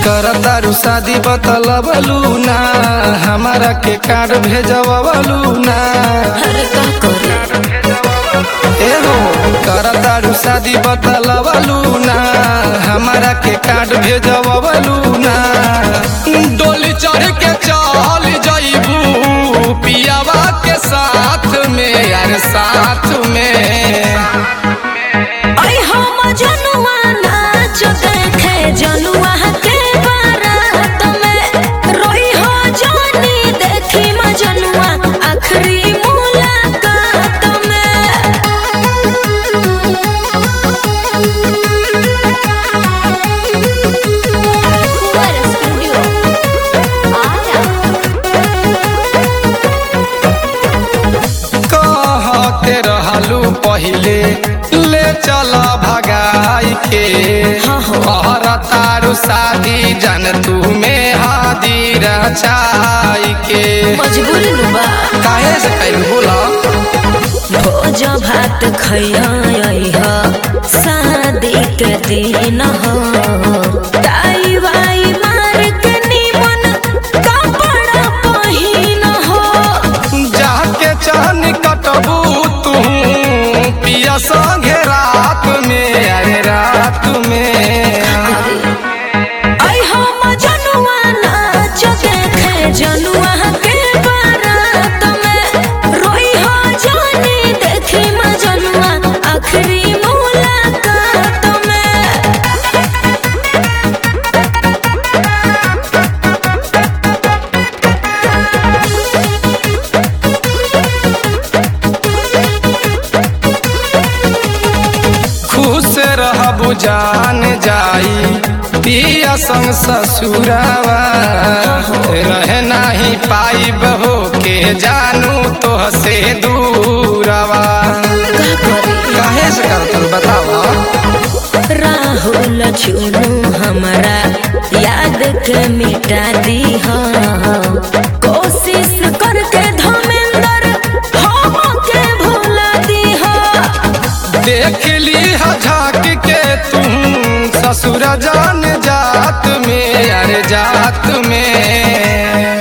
करतारू शादी बतलबलू ना हमारा के कार्ड भेजवलू ना अरे का करे एहो करतारू शादी बतलबलू ना हमारा के कार्ड भेजवलू ना डोली चढ़ के चल जइबू पियावा के साथ में यार साथ में आई हम जनुआ नाच देखे जनुआ के बारात में रोई हो जानी देखी म जनुआ आखिरी मुलाकात कहते रहलू पहिले ले चल भगाई के हाँ, हाँ। तारू शादी जन तू में हादी रचाई के मजबूरी नु बा काहे से कैल बोला भोज भात खैया शादी के दिन हो ताई वाई मार के निमन कपड़ा पहिन हो जाके चहन कटबू तू पिया संगे रात में अरे रात में आई हम जनुआ नाच देखे जनुआ के बारात में रोई हो जानी देखी म जनुआ आखिरी मुलाकात में खुश रहबू जान जाई पिया संग ससुरावा रह नाही पाई बहो के जानू तो से दूरवा का करी काहे से करतल बतावा राहुल चुनू हमारा याद के मिटा दी हो कोशिश करके धमेंद्र हम के भुला दी हो देख ली झाक के तुम ससुर जान जात में अरे जात में